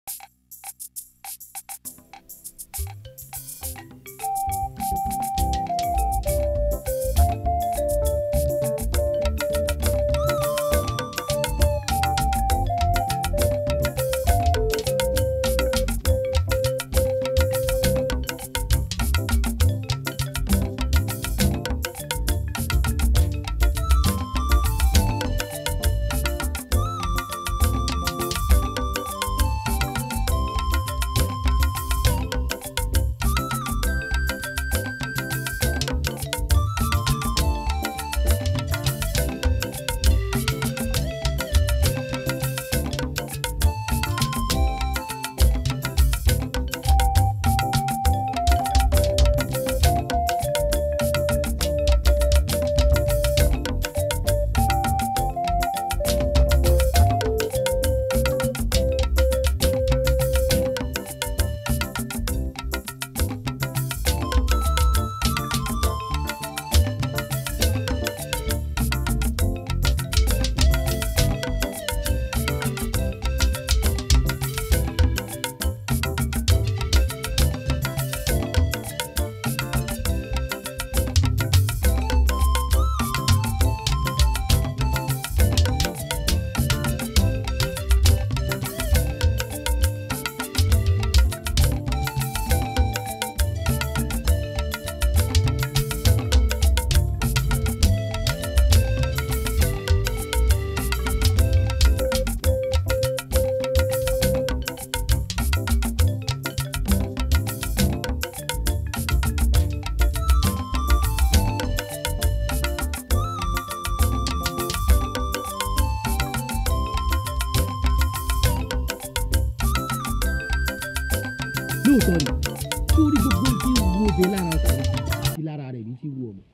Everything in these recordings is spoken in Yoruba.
lóòótọ́ ni sórí gbogbo tí ń wo obìnrin lára ọkùnrin sí lára rẹ̀ ní ti wo ọmọ.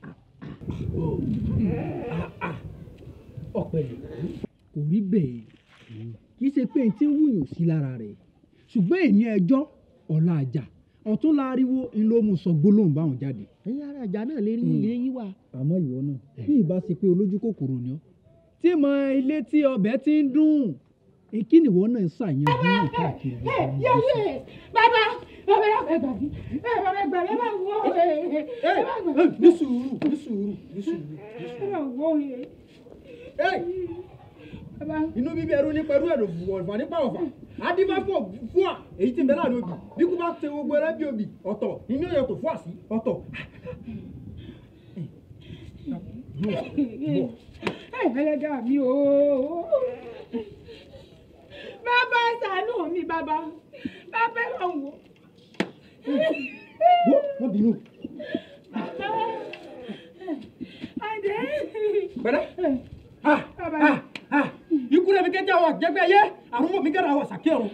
ọ̀pẹ̀lẹ̀ kò rí bẹ́ẹ̀ kì í ṣe pé n tí ń wúyàn sí lára rẹ̀ ṣùgbọ́n èyí ẹjọ́ ọ̀la àjà ọ̀tún láriwo ń ló mú sọ gbólóhùn báwọn jáde. ẹ̀yin ara àjà náà lè rí ilé yín wá. àmọ́ ìwọ náà bí ìbá ṣe pé olójú kòkòrò ni ọ́ tí mo ilé tí ọbẹ̀ ti ń dùn kí ni ìwọ náà ń ṣàyẹn bí wọn káàkiri. yẹ́yẹ́ bàbá bàbá yà fẹ́ gbàgbé ẹ bàbá gbàgbé ẹ bá wọ ẹ ẹ bá gbàgbé. ní sùúrù ní sùúrù ní sùúrù. ẹ bá wọ ẹ. bàbá inú bíbí ẹrú ní pẹ̀lú ẹ̀rọ ọ̀fà nípa ọ̀fà adébáfọ̀ fún à èyí tí ń bẹ láàrin obì bí kú bá ṣe gbogbo ẹrẹ́ bí obì ọ̀tọ̀ inú ìyàtọ̀ fún àsí ọ̀tọ̀. ẹ ẹlẹ́dà mi o. bàbá ṣàánú mi bàbá bàbá ẹ bá wọ. wọ́n bínú. Adé. pẹ̀lẹ́ ikú rẹ̀ mi kẹ́jẹ́ àwọn àjẹgbẹ́ yẹ àrùn mọ̀ mi kẹ́ra àwọn àṣàkẹ́rù.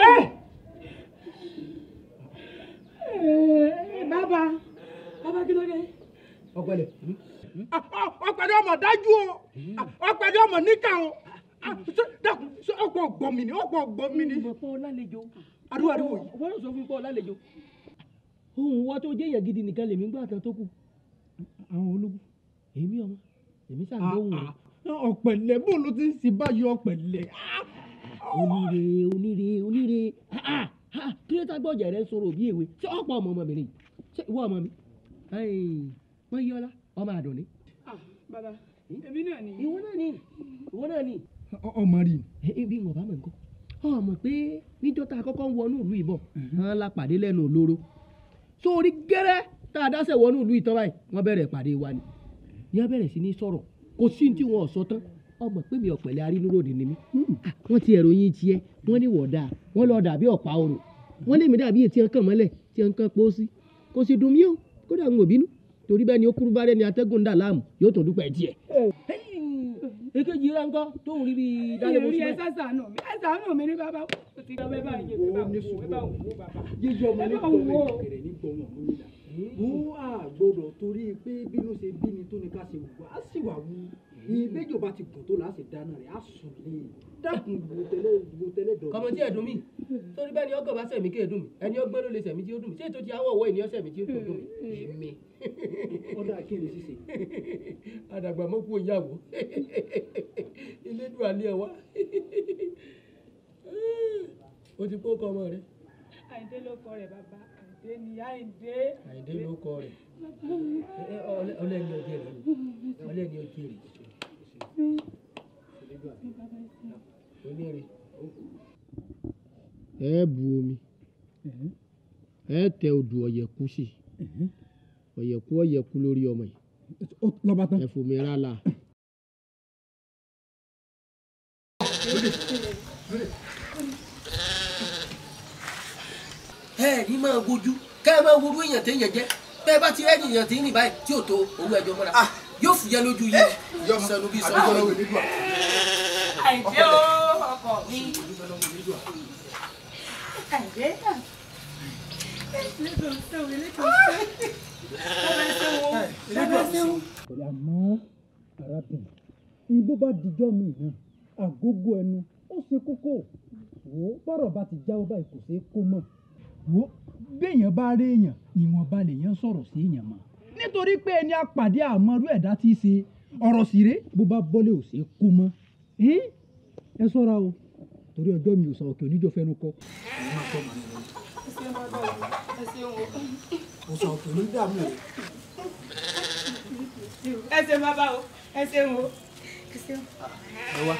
bàbá bàbá kí ló dé. ọ̀pẹ̀lẹ̀ ọ̀pẹ̀lẹ̀ ọmọ dájú o ọ̀pẹ̀lẹ̀ ọmọ níkà o dákun ọ̀pọ̀ ọ̀gbọ̀n mi ni ọ̀pọ̀ ọ̀gbọ̀n mi ni. mo pọ́n lálejò. ariwo ariwo yìí. wọ́n lọ sọ fún mi pọ́n lálejò. ohun wọ́n tó jẹ́ èèyàn gidi nìkan lèmi gbà tán tó kù. àwọn ológun. èmi ọmọ èmi ṣàgbọ́hùn rẹ̀. ọ̀pẹ̀lẹ̀ bó ló ti ń sin báyìí ọ̀pẹ̀lẹ̀. oníre oníre oníre kí ló tá gbọ́jà rẹ sọ̀rọ̀ bí èwe ṣé ọ̀pọ̀ ọmọ ọmọbìnrin yìí ṣé ìwọ ọmọ mi wọ́n yí ọlá ọmọ àdùnní. bàbá èmi náà ni. ìwọ náà ni ìwọ náà ni. ọmọ rí i. bí wọn bá mọ̀ nǹkan ọmọ pé níjọ́ tá a kọ́kọ́ ń wọnú ìlú ìbọn hàn la pàdé lẹ́nu olóró sórí gẹ́rẹ́ tá a dáṣẹ̀ wọnú ìlú ìtàn báyìí wọ́n bẹ̀rẹ̀ pàdé wa ni ní wọ́n bẹ̀rẹ̀ sí ní sọ̀rọ̀ kò sí tí wọn ò sọ tán ọmọ pé mi ọ̀pẹ̀lẹ̀ arínúròdì ni mí wọ́n ti ẹ̀rọ yín tiẹ̀ wọ́n ní wọ̀dà wọ́n lọ dàbí ọ̀pá orò wọ́n lé mi dàbí ètí ẹ̀kan mọ́lẹ̀ tí ẹ̀kan pọ̀ sí kò sì dùn mí o kódà ń wò bínú torí bẹ́ẹ̀ ni ó kúrú bá rẹ̀ ni atẹ́gùn ń dà láàmú yóò tó dúpẹ́ tiẹ̀. èkejì rẹ̀ ńkọ́ tóun rí bí dálé bó ìrírí ẹ síbẹ̀. sàṣàánú mi ẹ ṣàánú mi ní bàbá o ti gbọ́ bẹ́ẹ̀ báyìí ẹ bá wò ẹ bá wò bàbá. yíyọ ọmọ ní ẹ bá gbọmọ wò. ìkẹrẹ ní gbọmọ lórílà wọ́n á gbọ́dọ̀ torí pé bínú ṣe bí ni tó ní ká ṣe wù á sì wà wù ìgbẹ́jọ́ bá ti gùn tó là á sì dáná rẹ̀ á sùn lé dákun wo tẹ́lẹ̀ wo tẹ́lẹ̀ dọ̀. kọmọ tí ẹ dùn mí torí bẹ́ẹ̀ ni ọkọ̀ bá sẹ̀mí kí ẹ dùn mí ẹni ọgbẹ́ ló lè sẹ̀mí tí ó dùn mí ṣé ètò ti àwọ̀ ọ̀wọ́ ènìyàn sẹ̀mí tí ó dùn mí èmi. ọ̀dà kí ni ṣíṣe. àdàgbà mọ́ kú ìyàwó ilé dùn alẹ́ ẹ wá. o ti kó kọ ọmọ rẹ àyìndé ló kọ rẹ̀ bàbá àyìndé ni àyìndé. àyìndé ló kọ rẹ Ẹ, ẹ, ọlẹ- ọlẹ́ni ọjẹ́ rẹ ọlẹ́ni ọjẹ́ rẹ onírè. ẹ bu omi ẹ tẹ odò ọ̀yẹ̀kú sí ọ̀yẹ̀kú ọ̀yẹ̀kú lórí ọmọ yìí Ó- lọ́ba tán. ẹ fòmí rálá. ẹ ní máa wojú ká ẹ máa worú èèyàn téèyàn jẹ bẹ́ẹ̀ bá ti rẹ́ni èèyàn tí ń rìn báyìí tí ò tó owó ẹjọ́ mọ́ra yóò fúyẹ́ lójú yìí sọnù bí sọnù yìí. àyìndé o ọkọ mi. àyìndé náà. pẹ̀lú àmọ́ arábìnrin ìbò bá dijọ́ mi náà àgógó ẹnu ó ṣe kókó wò ó bọ́rọ̀ bá ti jáwọ́ báyìí kò ṣeé kó mọ̀. wò ó béèyàn bá rí èèyàn ìwọ̀nba lèèyàn sọ̀rọ̀ sí èèyàn mọ́ nítorí pé ẹni apàdé àmọ́rú ẹ̀dá tí í ṣe ọ̀rọ̀ sì ré bó bá bọ́lé ò ṣeé kó mọ́. ẹ ẹ ṣọ́ra o torí ọjọ́ mi ò sọ òkè oníjọ́ fẹ́nu kọ́. mo sọ òkè ní dààmú o. ẹ ṣeun bàbá o ẹ ṣeun o. ẹ ṣeun. ẹ wá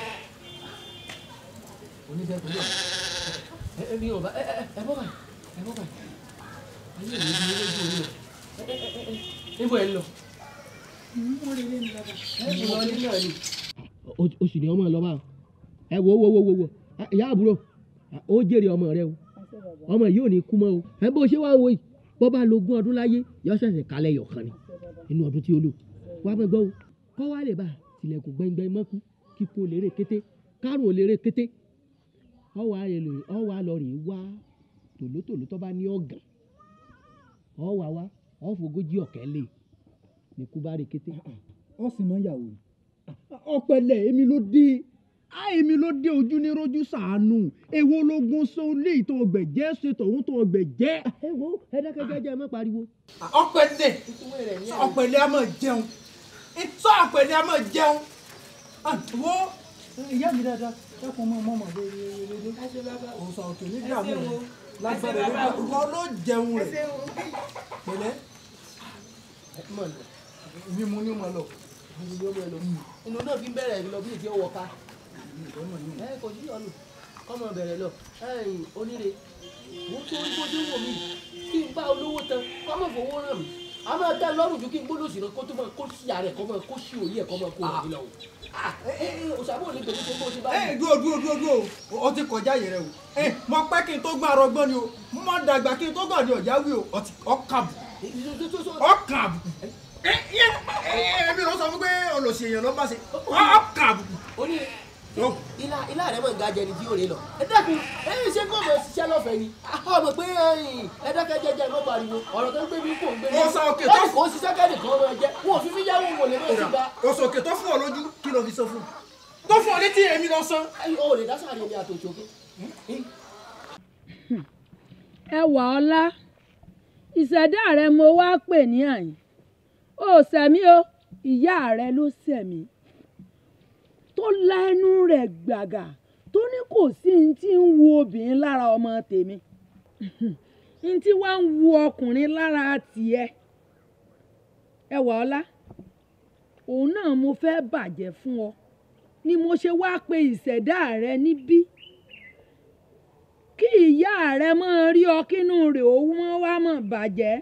oníṣẹ́ tó yọ ẹ ẹ mi ò bá ẹ ẹ ẹ bọ́ báyìí ẹ bọ́ báyìí ayé mi ti lójú orí lọ ẹ ẹ ẹ ẹ níbo ẹ ń lọ. wọ́n rí ilé mi bàbá. ẹ ti lọ ní náà ni. o sì ní ọmọ lọ bá ẹ wo wo wo wo wo ìyá àbúrò ó jèrè ọmọ rẹ o ọmọ yìí ò ní kú mọ́ o ẹ bó ṣe wá wo yìí bọ́ bá lo ogún ọdún láyé yọ ṣẹ̀ṣẹ̀ kálẹ̀ yọ̀kan ni inú ọdún tí ó lò wá mọ́ gbọ́ o kọ́ wá lè bá tilẹ̀kùn gbẹ́ngbẹ́ mọ́kú kíkó lérè kété kárùn ò lérè kété ọ wà lè ọ wà lọ rè wá tòlótòló tó bá ní ọ̀gàn ọ wà wá ọ fògójì ọ̀kẹ́ lè ní kú bá rè kété. ọ sì mọ ìyàwó ọpẹlẹ èmi ló dé á èmi ló dé ojú ní rojú sàánú èwo lógún sọ lé ìtọ ọgbẹjẹ ṣe tọhún tọ ọgbẹjẹ. ẹ wo ẹ dákẹ́ jẹ́jẹ́ ẹ má pariwo. ọ̀pẹ̀lẹ̀ ọ̀pẹ̀lẹ̀ a máa jẹun sọ ọ̀pẹ̀lẹ̀ a máa jẹun Ah, wo ìyá mi dáadáa ẹkùn mọ mọ mọ léèrè ẹ ṣeun bàbá o. òun sọ òkè ní ẹ dààmú ṣeun o. rẹ lágbára ẹ ṣeun bàbá o. ìwọ ló jẹun ẹ rẹ ṣeun o. pẹ̀lẹ́ mọ̀ lọ èmi mo ní mo lọ. ibi ni ó mọ̀ lọ inú náà fi ń bẹ̀rẹ̀ lọ bí èdè ọwọ́ ká ẹ kò sí ọ̀nà kọ́mọ bẹ̀rẹ̀ lọ ẹ̀yìn oníre mo tó ń bójú wò mí kí n bá olówó tán kọ́mọ fowó ràn mí a máa dá lọ́rùn ju kí n gbólóòsì náà kó tó máa kó sí ààrẹ kọ́mọ kó sí òye ẹ̀ kọ́mọ kó rẹ̀ mí lọ. òṣàbò ní tòun tó bó ṣe bá ẹ dúró dúró dúró dúró o ó ti kọjá yẹrẹ o ẹ mọ pẹ́ kí n tó gbọ́n arọgbọ́n ni o mọ dàgbà kí n tó gbọ́n ní ọ̀jáwé o ọtí ọkàbù ọkàbù ẹ ẹ ẹ ẹbí ló sọ fún pé olùsí èèyàn ló ń bá ṣe ọkàbù. oníre ilá ilá rẹ mọ̀ ń ga jẹ ni tí yóò rè lọ. ẹ dákun ẹ yìí ṣe fọmọ ṣiṣẹ́ lọ́fẹ̀ẹ́ ni ọmọ pé ẹ̀yin ẹ dákẹ́ jẹ́jẹ́ mọ́ pariwo ọ̀rọ̀ tó ń gbé mi kò ń gbé mi. Ó sọ òkè tó- ẹnì kò ṣiṣẹ́ kẹ́nì kan máa jẹ́ wọn ò fi mí yáwó wò lè má sí gba. òsòkè tó fún ọ lójú kí ló fi sọ fún un tó fún ọ létí èmi lọ san. ẹ̀yin o lè dá sáré ní àtòṣoké. ẹwà ọlá ìṣẹ̀dá rẹ mo wá pè ní àyìn ó sẹ̀mí o ìyá rẹ ló sẹ̀mí tó la ẹnu rẹ̀ gbàgà tó ní kò sí ní tí ń wu obìnrin lára ọmọ tèmi ní tí wàá ń wu ọkùnrin lára tiẹ̀ ẹwà ọlá òun náà mo fẹ́ bàjẹ́ fún ọ ni mo ṣe wá pe ìṣẹ̀dá rẹ níbí kí ìyá rẹ máa rí ọ kínú rẹ̀ ó wọ́n wá mọ̀ bàjẹ́.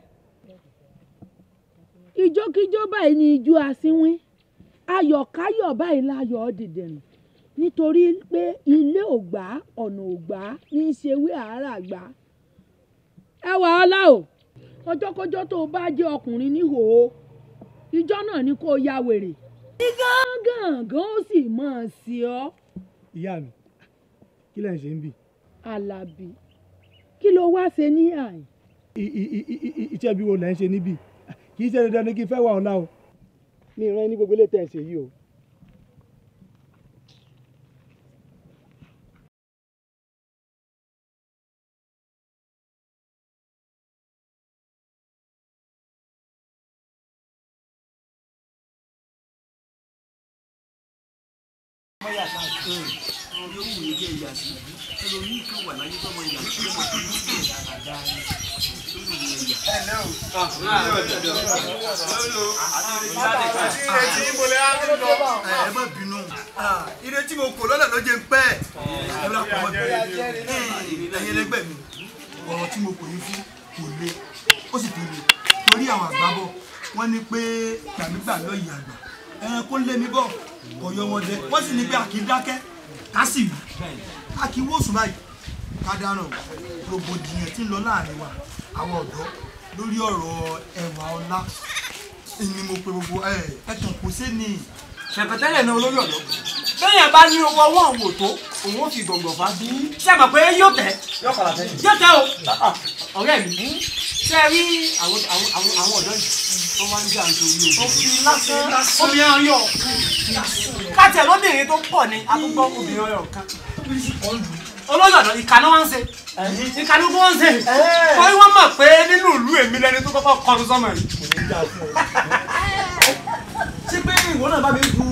ijókíjó báyìí ni ijó asínwín ayọ̀káyọ̀ báyìí láyọ̀ dìdìrìn nítorí pé ilé ò gbà ọ̀nà ò gbà ní í ṣe wí àárà gbà. ẹ wà ọ́ lá o ọjọ́kọ́jọ́ tó o bá jẹ́ ọkùnrin níhòòhò ìjọ náà ni kó o ya wèrè. ní gángan ó sì máa sí ọ. ìyá mi kí lẹ́yìn ṣe ń bì. Àlàbí kí ló wá ṣe ní àyìn. iṣẹ́ bí wo lẹ́ ń ṣe níbí kì í ṣe dandan ni kí n fẹ́ wà ọ̀la o. mi ìran ní gbogbo ilé tẹ̀ ń ṣe yìí o. ní owó yìí jẹ́ ìyá sí ẹlòmíì kan wà láyé tọ́mọ ìyá tí ó mọ̀ tó ní sílẹ̀ dáadáa ni tó wù ní ẹ̀yà. ẹ má bínú ire tí mo kò lọ́nà ló jẹ́ ń pẹ́ ẹ bá pọ̀ mọ́ ẹ̀yin ẹlẹgbẹ́ mi ọ̀rọ̀ tí mo kò yín fún kò le ó sì tó le torí àwọn àgbábọ̀ wọ́n ní pé gbàmígbà lọ ìyá àgbà ẹran kó lé mi bọ̀ ọ̀yọ́ wọn dẹ wọ́n sì ní pé àkì dákẹ́ ká sì wí àkì wòsùn báyìí ká dáná rògbòdìyàn tí ń lọ láàrin wa àwọn ọ̀dọ́ lórí ọ̀rọ̀ ẹwà ọlá ni mo pe gbogbo ẹ ẹtàn kò sí ni ṣẹ̀pẹ̀tẹ́lẹ̀ náà olórí ọ̀dọ́ bẹ́ẹ̀ bá ní owó ọwọ́ òun ò tó òun ó fi gbọ̀ngbọ̀n fa bí. ṣé ẹ mọ̀ pé yóò tẹ̀ yóò padà tẹ̀ yóò tẹ̀ o ọ̀rẹ́ mi ṣé ẹ rí àwọn àwọn àwọn àwọn ọ̀dọ́ yìí tó máa ń jà nítorí o. òfin lásán obìnrin ọyọ káàtì ẹ̀ lóbìnrin tó pọ̀ ní àtúgbọ́ obìnrin ọyọ kan olóyè ọ̀dọ́ ìkànnì wọn ń ṣe ìkànnì wọn ń ṣe torí wọ́n mọ̀ pé nínú ìlú èmi lẹni tó kọ́kọ́ kọlu sọ́mọ yìí. ṣé pé ìwọ náà bá mi du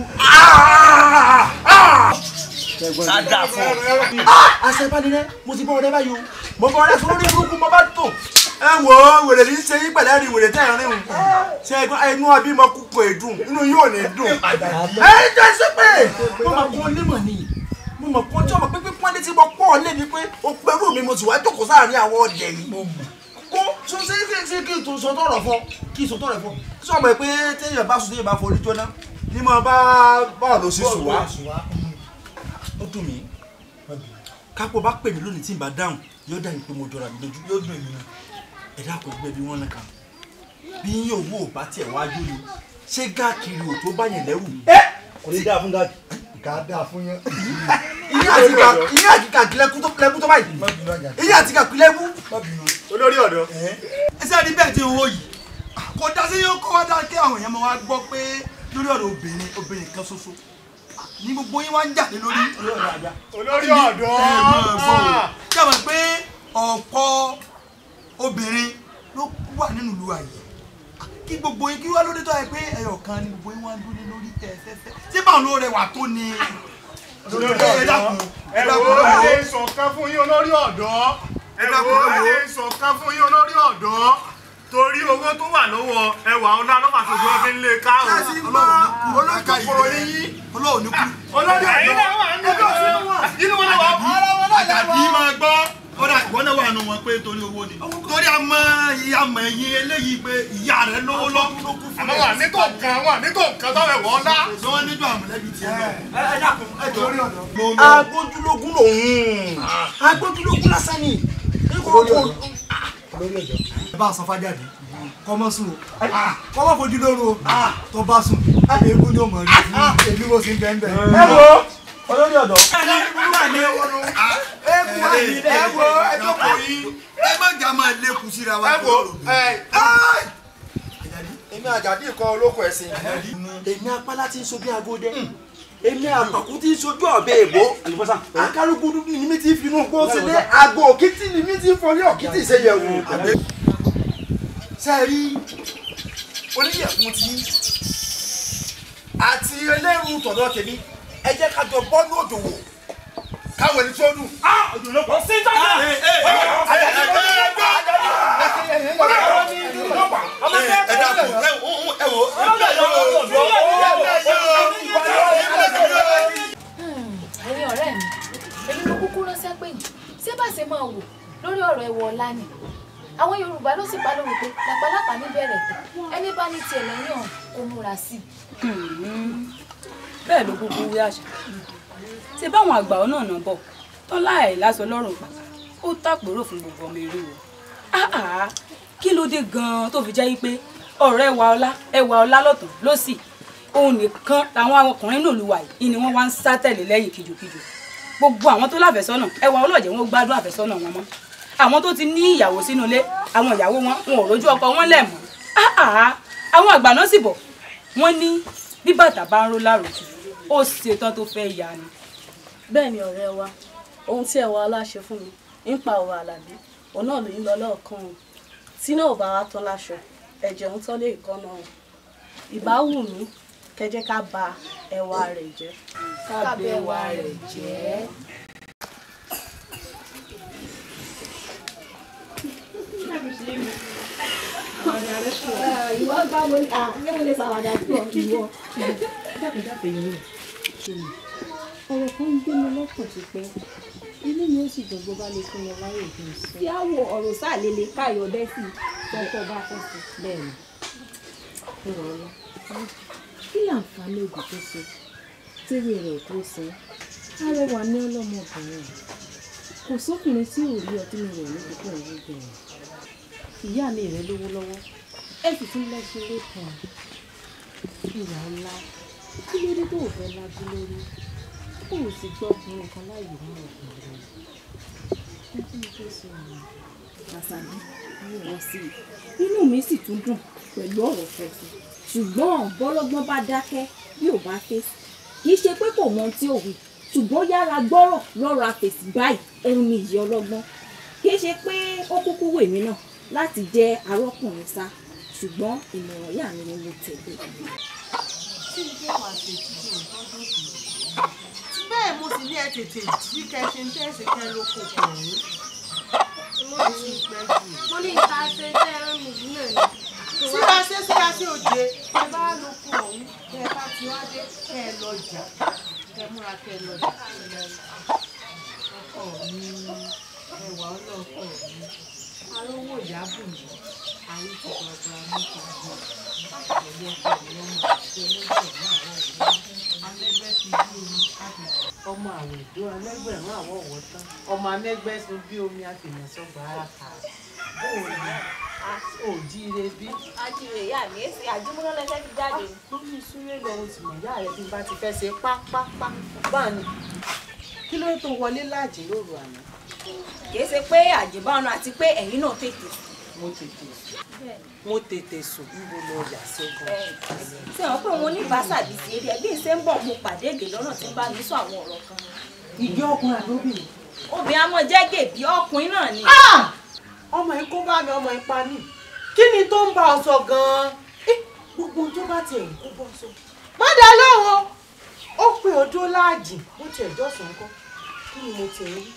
dáadáa fún ọ. àṣẹbánirẹ mo ti bọ́ ọdẹ báyìí o mo bọ́ ọdẹ fún lórí burúkú mo bá tó ẹ wo wèrè ní ṣe yín pẹ̀lẹ́ rí wèrè tẹ́ ẹ̀ rìn o ṣe ẹgbẹ́ inú abímọ kúkọ èdùn inú yóò ní dùn ẹ jẹ́ sí pé mo mọ̀ kó onímọ̀ ni mo mọ̀ kó tí ọmọ pé pípọ́n létí mo pọ̀ lé mi pé o pẹ̀lú mi mo sì wá jókòó sáàrin àwọn ọdẹ yìí kó tún ṣe ṣe ṣe kí n tún sọ tọrọ fọ kí n sọ tọrọ fọ sọ ma pé téèyàn bá sùn téèyàn bá forí jóná ní mo bá báwo ló ṣe sùn wá ó dùn mí kápò bá pè mí lónìí tí n bá dáhùn yóò dà mí pé mo jọra mi lójú yóò dùn mí náà ẹ̀dá kò gbẹ bí wọ́n náà kàn bí yín owó ò bá tiẹ̀ wájú ni ṣé gáàkiri ò tó bá yẹn lẹ́rù. kò ní dáa fún gáàdì ká dáa fún yẹn. ìyá àti ká ìyá àti ká lẹ́kú tó lẹ́kú tó báyìí má bínú àjà ìyá àti ká lẹ́kú. má bínú. olórí ọ̀dọ́. ẹsẹ̀ ní bẹ́ẹ̀ tí ń wò yìí kò dá sí yóò kó wá dá kí àwọn èèyàn máa wá gbọ́ pé lórí ọ̀rọ̀ obìnrin obìnrin kan ṣoṣo ní gbogbo yín wá ń jà lé lórí olórí ọ̀dọ́. jẹ́wọ̀n pé ọ̀pọ̀ obìnrin ló wà nínú ìlú àyè kí gbogbo yín kí wá lóde tó yẹ pé ẹyọ kan ni gbogbo yín wá ń dúró lórí tẹ̀fẹ́fẹ́ tí báwọn ló rẹwà tó ni ẹ dákun ẹ ẹ dákun wo ẹ wo ẹ sọ̀kan fún yín olórí ọ̀dọ́. ẹ dákun, wo ẹ wo. ẹ sọ̀kan fún yín olórí ọ̀dọ́. torí owó tó wà lọ́wọ́ ẹwà ọ̀la ló máa ṣojú ọdún lé ká o. Láti gbọ́ olóòkà kòkòrò ìlú níyí. olóòní kú olórí ọ̀dọ́. ẹjọ́ sí wọn. inú wọn lè wà. àtàbí máa gbọ́ kódà ìwọ náà wà nù wọn pé torí owó ni torí àmọ́ ìyá mọ̀ ẹ̀yìn eléyìí pé ìyá rẹ̀ lówó lọ́ ló kú fún àmọ́ wà ní tó nǹkan wà ní tó nǹkan tó ẹ̀wọ̀ ọ̀la. ṣé wọ́n níjọ́ àmọ̀lẹ́bí tiẹ̀ náà. ẹ dákun ẹ jọ agbójúlógún lòun agbójúlógún lásán ni ẹ bá sọ fájáde kọ́mọ́ sùn o kọ́mọ́ fojú lóru o tó bá sùn èébú ni ó mọ̀ rí èmi mo sì ń bẹ́ẹ̀ bẹ́ẹ̀. ẹ wo olórí ọ̀dọ́. ẹ wo ẹ jókòó yín ẹ má jà máa lékun síra wa. ẹ wo ẹ èmi àjàdí kan olóko ẹ̀sìn. èmi apálá ti ń so bí agode èmi àpàkù ti ń sojú ọ̀bẹ èbó akárúgbúdú ni mi ti fi inú gbó sílé àgbo òkìtì ni mi ti fọlé òkìtì ìṣẹyẹwò. sẹ́ẹ̀rí oníyẹ̀kùn ti àti eléru tọ̀dọ̀ tèmi ẹ jẹ́ ká jọ bọ́ ní òjò wò káwọn ẹni tó dùn. òjò ló pọ̀ sí ìjọba. ẹ dàpọ̀ ẹ wò ẹ̀yin ọ̀rẹ́ mi èmi ló kúkú ránṣẹ́ pé yìí ṣé bá ṣe máa wò lórí ọ̀rọ̀ ẹ̀wọ̀ ọ̀la ni àwọn yorùbá ló sì pa lórí pé làpálàpá ní bẹ̀rẹ̀ tẹ̀ ẹni bá ní tiẹ̀ lẹ́yìn ọ̀hún kó múra sí i. bẹ́ẹ̀ ló kúkú wí àṣà ṣe báwọn àgbà ọ̀nà ọ̀nà bọ̀ tán láì lásọ lọ́rùn pàtà ó tàpérò fún gbogbo ọmọ eré o áà kí ló dé gan-an tó fi jẹ́ pé ọ̀rọ̀ ẹwà ọlá ẹwà ọlá lọ́tàn lọ́sì òun nìkan làwọn ọkùnrin náà lù wà yìí ni wọ́n wá ń sá tẹ̀lé lẹ́yìn kìjokìjo gbogbo àwọn tó láfẹ́sọ́nà ẹwà ọlọ́jẹ̀ wọn gbádùn àfẹ́sọ́nà wọn mọ́ àwọn tó ti ní ìyàwó sínú ilé àwọn ìyàwó wọn wọn ò rójú ọkọ wọn lẹ̀ mọ́ áà àwọn àgbà náà sì bọ̀ wọ́n ní bí bàtà bá ń ró láròjù ó ṣetán tó fẹ́ ya ni. bẹ́ẹ̀ ni ọ̀rẹ́ wa ohun tí ẹ̀wọ̀ aláṣẹ fún mi nípa ọ̀rọ̀ àlàbí òun náà ló ń lọ lọ́ọ̀kan o tí náà ò bá wa tán láṣọ ẹ̀jẹ̀ ń tán lé ìkànnà o ìbá wù mí kẹjẹ ká ba ẹwà rẹ̀ jẹ́. Ká bẹ̀wà rẹ̀ jẹ́. ìwọ gbá mo ní à ní mo lè ṣàwàdà sí ọ ìwọ. dákúndáfẹ́ yẹn náà ṣe mi ọ̀rọ̀ kan ń gbé mi lọ́kàn ti pẹ́ inú mi ó sì dùn bó bá lè fún mi láyè bí n sọ. tí a wo ọ̀rọ̀ sáàlélẹ̀ káyọ̀ bẹ́ẹ̀ sì tọ́tọ́ bá fẹ́ sí. bẹ́ẹ̀ni ó rọ ọ lọ kí láǹfààní ògùn tó ṣe tíwé rẹ̀ tó san arẹwà ní ọlọ́mọbìnrin kò sókùnrin tí ò rí ọtí mi rẹ̀ ní púpọ̀ òun bẹ̀rẹ̀ ìyá mi rẹ̀ lówó lọ́wọ́ ẹ sì tún lẹ́sìn lẹ́kàn ìwà ńlá kí ló dé tó ò fẹ́ lájú lórí kó o sì gbọ́ ọkùnrin kan láàyè mú ọkùnrin ẹ kí ni tó ṣe ọ̀nà Àṣàbí wọ́n sí i inú mi sì tún dùn pẹ̀lú ọ̀rọ̀ fẹ̀fẹ̀ ṣùgbọ́n bọ́lọ́gbọ́n bá dákẹ́ bí ò bá fèsì kì í ṣe pé kò mọ ohun tí ò wí ṣùgbọ́n yára gbọ́rọ̀ lọ́rọ̀ àfèsì báyìí òun ni ìyá ọlọ́gbọ́n kì í ṣe pé ó kúkú wè mí náà láti jẹ́ arọ́kùnrin sá ṣùgbọ́n ìmọ̀ràn ìyá mi ni mo tẹ̀lé. bẹ́ẹ̀ mo sì ní ẹ tètè jí kẹṣe ń tẹ̀sí kẹ ló kò pọ̀ ní. mo ní ìta ṣe tẹ́ ẹ̀rọ mi yìí náà ni. síra ṣe síra ṣe òjé ẹ bá ló kó ọ̀hún kẹ ẹ bá ti wá dé kẹ ẹ lọ jà kẹ múra kẹ ẹ lọ jà ọkọ mi ẹwà ọlọ́kọ mi arówó ìyábù mi àwọn ti gbàgbà mi kò gbọ́ àtẹ̀lé ẹ̀kọ́ mi lọ́mọ àti ẹlẹ́gbẹ̀rún àwọn òwúrọ̀ alẹ́gbẹ́ ti bí omi àti ọmọ àwọn ìdó alẹ́gbẹ̀rún àwọn ọ̀wọ́ tán ọmọ anẹ́gbẹ́ sun bí omi àfihàn sọ́gbà ara kà bóò ni ò jíire bí. ajíire ìyá mi èsì àjùmọ̀lá lẹ́sẹ̀ fi jáde. lórí súré lọ oṣù mọ̀ ìyá rẹ̀ bí n bá ti fẹ́ ṣe pápápá báà ni kí ló tó wọlé láàjì lóru àná. kì í ṣe pé àjẹbánu àti pé ẹ̀yin náà tètè. mo tètè mo tètè sùn níbo lọ yà sẹ́gun. ṣé wọn pé wọn ní bàṣàbí sí eré ẹbí ṣe ń bọ̀ mo pàdé èdè lọ́nà tí ń bá mi sọ àwọn ọ̀rọ̀ kan. ìjọ ọkùnrin àlóbìnrin. obìnrin amọ̀ jẹ́ gèbí ọkùnrin náà ni. ọmọ yìí kó bá mi ọmọ yìí pa mí kí ni tó ń bá ọ sọ gan-an Eh, gbogbo ohun tó bá tiẹ̀ ń kó bọ́ sọ. má dá lọ́wọ́ ó pé odó láàjì bó tiẹ̀ jọ̀sán kọ́ kí ni mo tiẹ̀ rí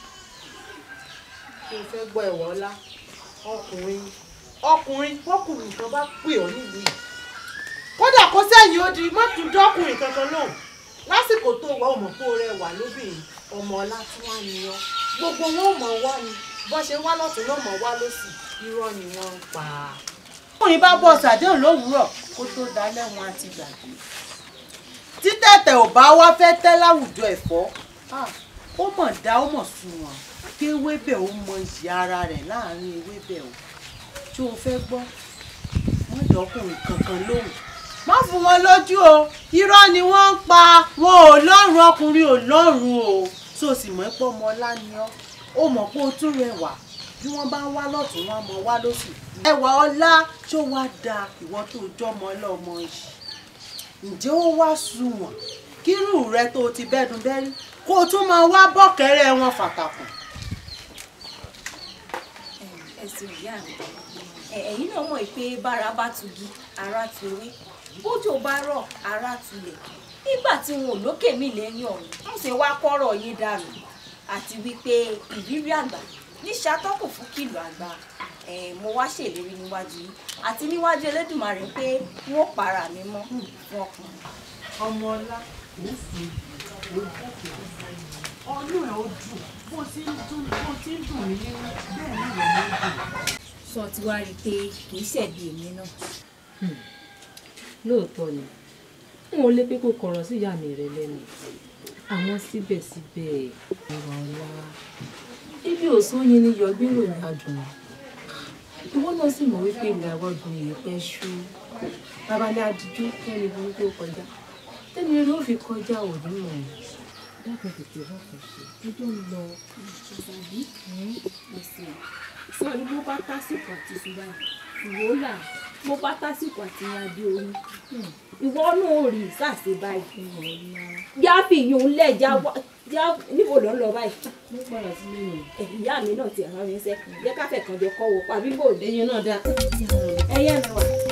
kí n fẹ́ gbọ́ ẹ̀wọ̀ ọlá ọkùnrin ọkùnrin ọkùnrin kan bá pè ọ́ nílùú yìí kódà kó sẹ́yìn ó di má tún dọ́kùnrin kankan náà lásìkò tó wà ọmọ kó rẹwà lóbìnrin ọmọ ọlá tí wọ́n á ní ọ gbogbo wọn ò mọ̀ wá ni bọ́n ṣe wá lọ́tún náà mọ̀ wá lọ́sì irọ́ ni wọ́n ń pa. ọkùnrin bá bọ̀ ṣàdéhùn lówùúrọ̀ kó tó dalẹ̀ wọn àti gbàgbé títẹ̀tẹ̀ ò bá wá fẹ́ tẹ́ láwùjọ ẹ̀fọ́ ah, ó mọ̀ dá ó mọ̀ sunwọ̀n kí ewébẹ̀ ó mọ iyì ara rẹ̀ láàrin ewébẹ̀ o tí o fẹ́ gbọ́ wọ́n dọ́kùnrin kankan lóhùn má fún wọn lójú o irọ́ ni wọ́n ń pa wọn ò lọ́rùn ọkùnrin ò lọ́rùn o tó o sì mọ̀ pé ọmọ ọlá ni ọ́ ó mọ̀ pé o tún rẹwà bí wọ́n bá ń wá lọ́tún wọn mọ̀ wá lósì ẹwà ọlá tó wá da ìwọ tó jọmọ ọlọ́mọ yìí ǹjẹ́ ó wá sunwọ̀n kírù rẹ tó o ti bẹ́dùn bẹ́rí kó o tún máa wá bọ́kẹ́rẹ́ wọn fàtàkùn. ẹ̀sìn ìyá mi ẹ̀, ẹ̀yin náà mọ̀ pé bára bá tugi ara tu ewé bójú bá rọ̀ ara tulẹ̀ nígbà tí wọn ò lókè mí lẹ́yìn ọ̀hún ń ṣe wá kọ́rọ̀ yín dànù àti wípé ìrírí àgbà ní ṣàtọ́kù fún kìlọ̀ àgbà ẹ̀, mo wá ṣèlérí níwájú yín àti níwájú Elédùmarè pé wọn ò para mi mọ́ fún ọkùnrin. ọmọ ọlá kò sí ọdún ẹ ó dùn bó ti ń dùn bó ti ń dùn mí nínú bẹ́ẹ̀ náà ló ń dùn. sọ ti wá rí i pé kì í ṣẹ̀bi èmi náà. lóòótọ́ ni n ò lè pé kó kọ̀rọ̀ sí ìyá mi rẹ lẹ́nu àmọ́ síbẹ̀síbẹ̀ ìwà ọ̀la ibi òsán yín ni yọgbí ròyìn adùn ìwọ náà sì mọ̀ wípé ilẹ̀ àwọ̀dùn yìí pẹ́ ṣú babalẹ̀ adìjú kẹ́ni burúkú ó kọjá tẹ́ni eré ó fi kọjá òní mọ̀ dákun tètè wọ́n kò ṣe ọjọ́ ń lọ. ìṣàbí ẹsẹ̀ sọ̀rí bó bá tásìkò àti ṣùgbọ́n ìwò là bó bá tásìkò àti adé orí ìwọ náà ò rí sàṣe báyìí já fi yun lẹ̀ já wá já níbo ló ń lọ báyìí. mo padà sílé nù. ìyá mi náà ti rán mi sẹ́ jẹ́ káfẹ́ kan jọ kọ́ wọ pa bíbò. ẹyin náà dá. ẹyẹ mi wà.